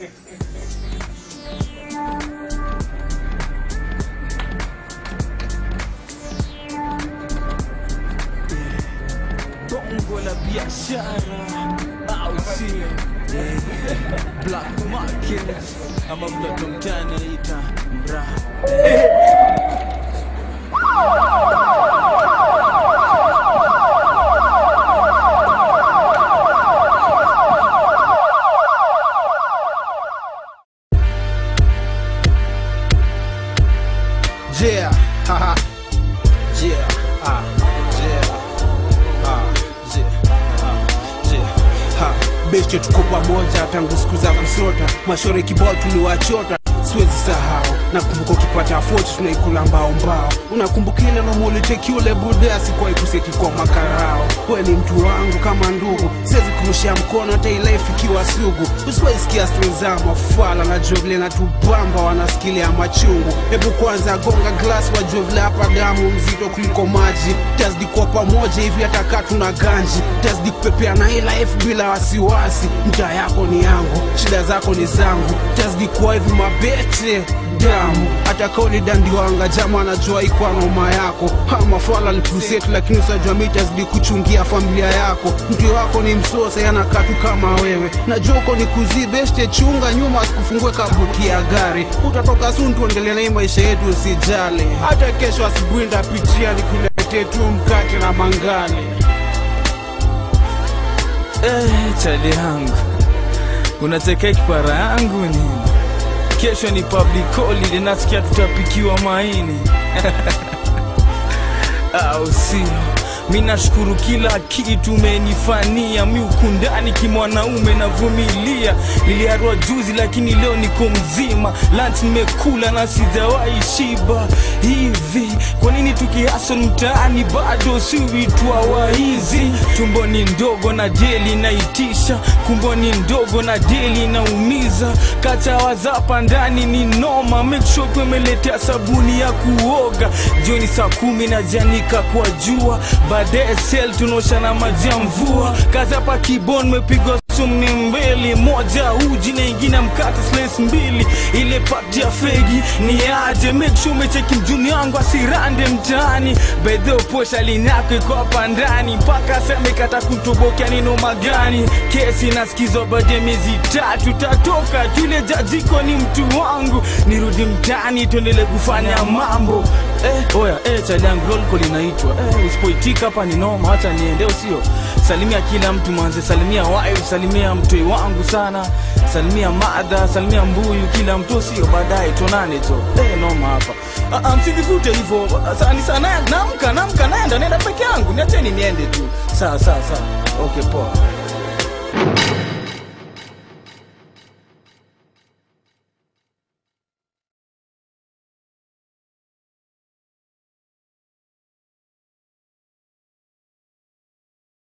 bongo la biashara au sio Yeah. black market ama mtoto mtani anaita mraa Yeah, haha. Yeah, ah, yeah, ah, yeah, ah, yeah, ha. Beshe tuko pamoja tangu siku za kusota, mashore kibao tuliwachota, siwezi sahau. Nakumbuka ukipata foti tunaikula mbao mbao, unakumbuka ile nomoliteki ule bude asikuwahi kuseti kwa makarao. We ni mtu wangu kama ndugu, siwezi kurushia mkono hata ile ifikiwa sugu. Usiwahi sikia stori za mafala, najua vile natubamba, wanasikilia machungu. Hebu kwanza gonga glass, wajue vile hapa damu mzito kuliko maji. Tazidi kuwa pamoja hivi hata kaa tuna ganji, tazidi kupepea na hii life bila wasiwasi. Mtaa yako ni yangu, shida zako ni zangu, tazidi kuwa hivi mabete damu hata kauli dandiwanga jama anajua ikwa noma yako ama fala likusetu lakini usajua mi tazidi kuchungia familia yako mtu wako ni msosa yanakatu kama wewe najua uko ni kuzibeshte chunga nyuma asikufungue kabuti ya gari utatoka sun tuendelee na hii maisha yetu usijali hata kesho asubuhi ndapitia nikuletee tu mkate na mangane Eh, chali yangu unacheka kipara yangu nini? Kesho ni public holiday, nasikia tutapikiwa maini au sio? Mi nashukuru kila kitu umenifania, mi huku ndani kimwanaume navumilia. Niliharua juzi lakini leo niko mzima, lunch nimekula na sijawahi shiba. Hivi kwa nini tukihasol mtaani bado si vitwa waizi? Tumbo ni ndogo na jeli naitisha, kumbo ni ndogo na jeli naumiza. Kachawa zapa ndani ni noma, make sure tumeletea sabuni ya kuoga. Jioni saa kumi na janika kwa jua, baadaye sel tunaosha na maji ya mvua. Kazi hapa kibon mepigwa sumni mbili, moja uji na ingine mkate slice mbili. Ile pati ya fegi ni aje, make sure umecheki mjuni wangu asirande mtaani. Bedhe uposha linyako iko hapa ndani, mpaka seme kata kutobokea ni noma gani? Kesi nasikizwa baada ya miezi tatu, tatoka yule jajiko ni mtu wangu, nirudi mtaani tuendele kufanya mambo eh, oya eh, chali yangu roll call inaitwa eh, usipoitika hapa ni noma, acha niende, usio salimia kila mtu manze, salimia wife, salimia mtoi wangu sana, salimia madha, salimia mbuyu, kila mtu sio, baadaye tuonane to eh, noma hapa. Ah, ah, msijivute hivyo Sa- ni sana, namka namka, naenda naenda peke yangu, niacheni niende tu. Sawa sawa sawa, okay poa.